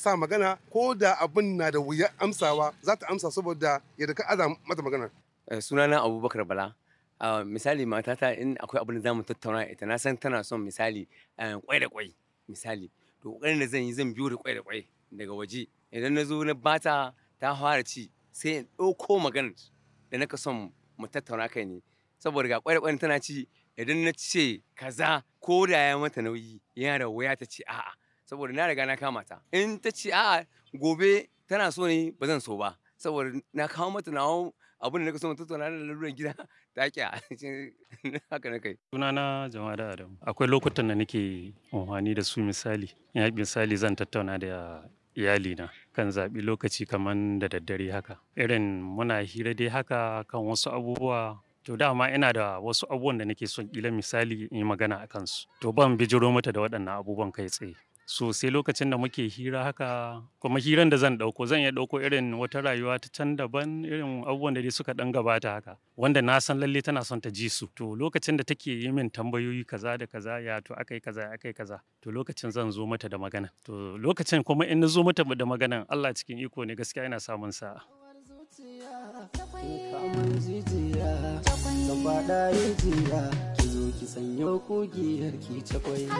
sa magana ko da abin na da wuya amsawa za ta amsa saboda yadda ka aza mata magana sunana abubakar bala misali matata in akwai abin da za mu tattauna ita na san tana son misali kwai da kwai misali to kokarin da zan yi zan biyo da kwai da kwai daga waje idan na zo na bata ta fara ci sai in ɗauko maganar da naka son mu tattauna kai ne saboda ga kwai da kwai tana ci idan na ce kaza ko da ya mata nauyi yana da wuya ta ce a'a saboda na riga na kama ta in ta ce a'a gobe tana so ne ba zan so ba saboda na kawo mata na abin da naka so mu tattauna da laluran gida ta kya haka na kai sunana jama'a da adam akwai lokutan da nake amfani da su misali ya misali zan tattauna da iyalina kan zaɓi lokaci kamar da daddare haka irin muna hira dai haka kan wasu abubuwa to dama ina da wasu abubuwan da nake son ƙila misali in yi magana a kansu to ban bijiro mata da waɗannan abubuwan kai tsaye so sai lokacin da muke hira haka kuma hiran da zan ɗauko zan iya ɗauko irin wata rayuwa ta can daban irin abubuwan da dai suka ɗan gabata haka wanda na san lalle tana son ta ji su to lokacin da take yi min tambayoyi kaza da kaza ya to akai kaza akai kaza to lokacin zan zo mata da magana to lokacin kuma in na zo mata da maganan Allah cikin iko ne gaskiya ina samun sa'a Zan faɗa rijiya, ki zo ki sanyo kugiyar ki cakwai.